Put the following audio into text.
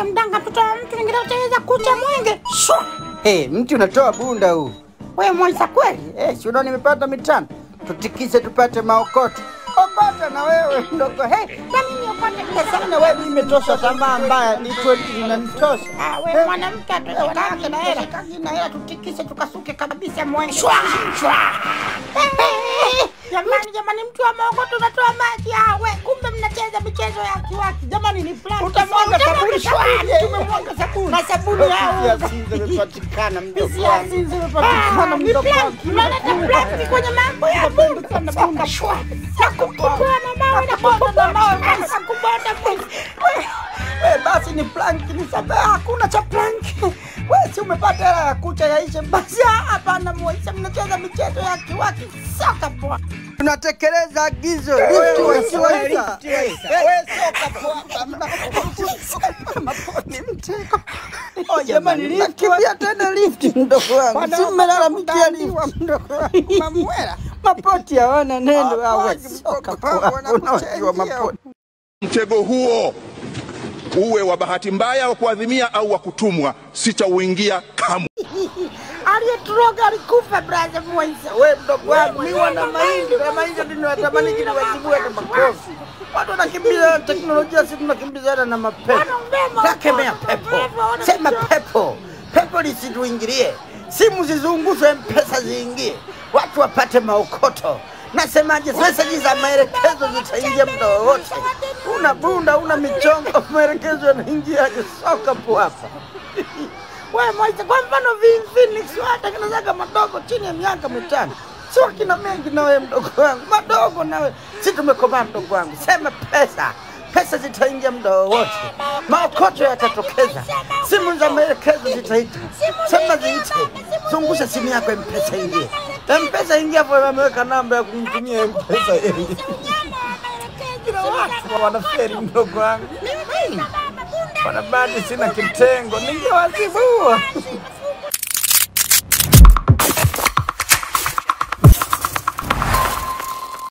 mwenge mdanga, mtoto wa mtu ingine utaweza kucha mwenge. Shwa! Hey, mti unatoa bunda huu. We Moisa kweli? Eh, si unaona nimepata mitano. Tutikise tupate maokoto. Okota na wewe mdogo. Hey, Na mimi upate sasa na wewe mimi imetosha tamaa mbaya ni 20 zinanitosha. Ah, we mwanamke atushikagi na hela, kagi na hela, tutikise tukasuke kabisa mwenge. Shwa! Shwa! Jamani, jamani, mtu wa maokoto unatoa maji. Ah, we kumbe mnacheza michezo ya kiwaki. Jamani, ni fulani. Utamwaga sabuni shwa. Tumemwaga sabuni. Na sabuni Ya yao. sinza imepatikana mdogo Hisia wangu. si zimepatikana mdogo wangu. Mnaleta plastiki kwenye mambo ya Mungu sana bonga shwa. Na kukumbana mawe na kukumbana mawe na kukumbana Mungu. Eh, basi ni plank ni sabe hakuna cha plank. Wewe si umepata hela ya kucha yaishe basi. Basi ah, hapana Moisa, mnacheza michezo ya kiwaki soka bwana. Tunatekeleza agizo. Lift wasiweza. Wewe soka poa. Ni mtego. Oh, jamani lift. Kimbia tena lift mdogo wangu. Si mmelalamikia lift mdogo wangu. Mamwela. Mapoti hawana neno hawa soka poa. Unawajua mapoti. Mtego huo uwe wa bahati mbaya wa kuadhimia au wa kutumwa, sitauingia kamwe. Aliyeturoga alikufa brother Moisa. We mdogo wangu, mi wana mahindi na mahindi ndio natamani kile wazibue na makofi. Watu wanakimbiza na teknolojia, sisi tunakimbizana na mapepo. Wanaongea Takemea pepo, sema pepo, pepo lisituingilie, simu zizungushwe, mpesa ziingie, watu wapate maokoto. Nasemaje, meseji za maelekezo zitaingia muda wowote. Una bunda, una michongo, maelekezo yanaingiaje? Soka po hapa. Wewe Moisa, kwa mfano Vin Phoenix watengenezaga madogo chini ya miaka mitano. sio kina mengi na wewe mdogo wangu, madogo nawe, si tumekomaa mdogo wangu. Sema pesa, pesa zitaingia muda wowote, maokoto yatatokeza, simu za maelekezo zitaita, sema ziite, zungusha simu yako, mpesa ingie, mpesa ingia hapo, ameweka namba ya kumtumia mpesa yeye. Kila watu wanaferi mdogo wangu, wanabadi sina kitengo, ningewazibua